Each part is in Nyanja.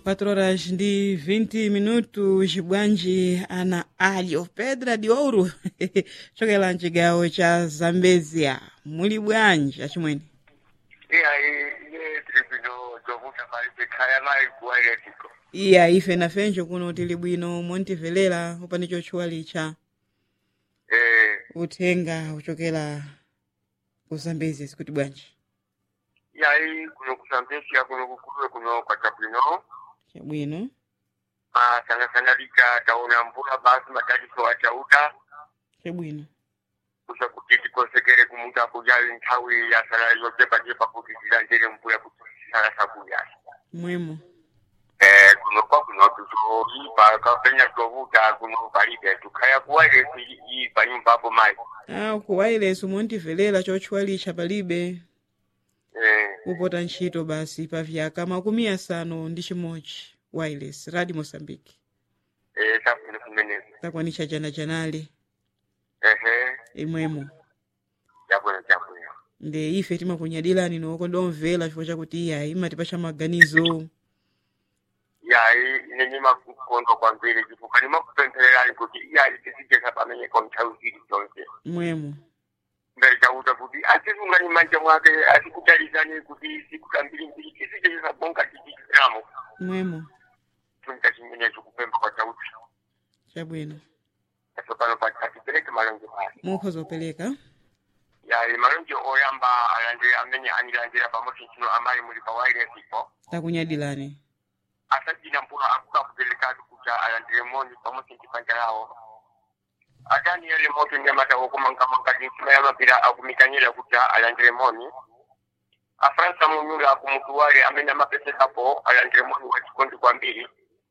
4 horas ndi 20 minutos bwanji ana alyo pedra de ouro chokela mchigawo cha zambezia muli bwanji achimwene iya iye tribino zovuta palibe khaya mali kuwairetico iya ife nafenjo kuno tili bwino montivelera upani chotchuwa licha eh uthenga uchokera ku zambezia sikuti bwanji yayi kuno kusambesya kuno kukuluwe kuno kwacabwino chabwino ah sana sana lika taona mvula basi matatizo achauta chabwino kusa kuti tikosekere kumuta kujayi nthawi ya sala yojepajepa kuti tilandire mvula kuti sala sakuyasa mwemo eh kuno kwa kuno tuzoipa kapenya tovuta kuno palibe tukhaya kuwairesi ipa nyumba apo mayi ah kuwaileso montivelera chotchuwa licha palibe eh kupota ntchito basi pa vyaka makumi asanu ndi chimodzi wireless radio mozambique eh safune kumeneko takwanisha jana janali ehe imwemo chabwino chabwino nde ife timakunyadilani noko ndomvera chifukwa chakuti iyayi imatipacha maganizo yayi ine ndimakukondwa kwambiri chifukwa ndimakupemphererani kuti iyayi tisijesa pameneko nthawi zili zonse mwemo mbere chauta kuti asisungani manja mwake asikutalizani kuti sikutambiri mbiri tisijesa bonga tichitiramo mwemo chonta chimenecho kupemba kwa chauta chabwino aso pano pati atipereke malonje pasi mukhoza kupereka yayi malonje oyamba alandire amene anilandira pamodzi ntchino amayi muli pa wairesipo takunyadilani asajina mpula akuka kuperekatu kucha alandire moni pamodzi ntipanja yawo atani yale moto nyamata okumankamanga nsima yamapira akumikanyira kucha alandire moni afransa munyula akumutuwale amene amapesekapo alandire moni wachikondi kwambiri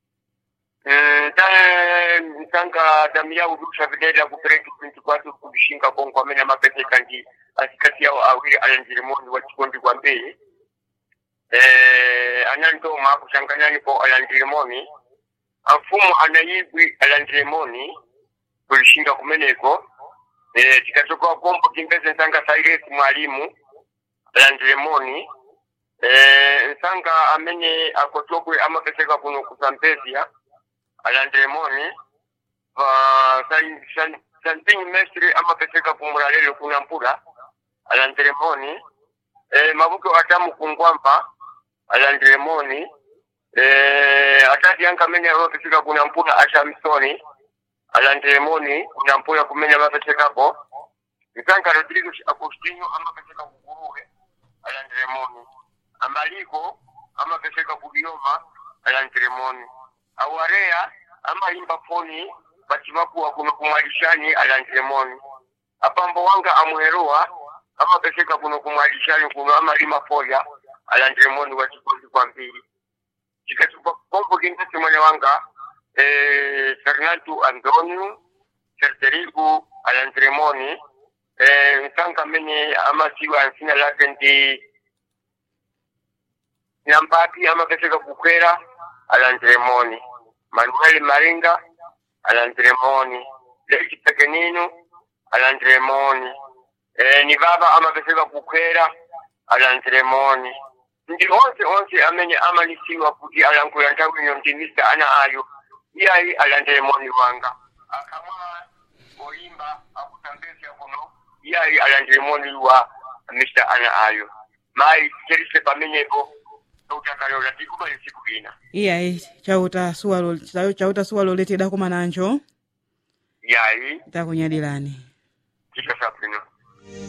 Mm, ta- nsanga damia udusha videla kupereka pinti kwatu kubishinga kongo amene amapeseka ndi asikati yawo awiri alandire moni wachikondi kwambiri eh, anantoma kuchanganyanipo alandirimoni amfumu anayibwi alandirimoni kulishinga kumeneko eh, tikatoka kombo kimbeze nsanga sairesi mwalimu alandirimoni eh, nsanga amene akotokwe amapeseka kuno kusambezia alandirimoni uh, santingi mestre amapeseka kumulalelo kuna mpula alandirimoni eh, mabuke atamu kungwampa alandiremoni eh, atati yanka amene amapeseka kuna mpula ashamsoni alandiremoni kuna mpula kumenya amapesekapo nsanka rodrigo agostinho amapeseka kuguruwe alandiremoni amaliko amapeseka kubioma alandiremoni awareya amayimba foni bachimakuwa kuno kumwalishani alandiremoni apambo wanga amuheruwa amapeseka kuno kumwalishani kuno amalima folya alandiremoni wachikondi kwambiri chikatupa kombo kintasi mwana wanga eh, fernando antonio serterigu alandiremoni eh, nsanga amene amasiwa nsina lake ndi nambati amapeseka kukwera alandiremoni manuel maringa alandiremoni leki pekenino alandiremoni eh, ni baba amapeseka kukwera alandiremoni ndi onse onse amene amalisiwa kuti alankhula nthawi ino ndi mr ana ayo iyayi alandiremoni wanga akamwa oyimba akutambezya kuno iyayi alandiremoni wa mr ana ayo mayi cherise pamenepo utakalola tikubali siku ina iyayi chauta suwalo chauta suwalo letedako mananjo yayi takunyadilani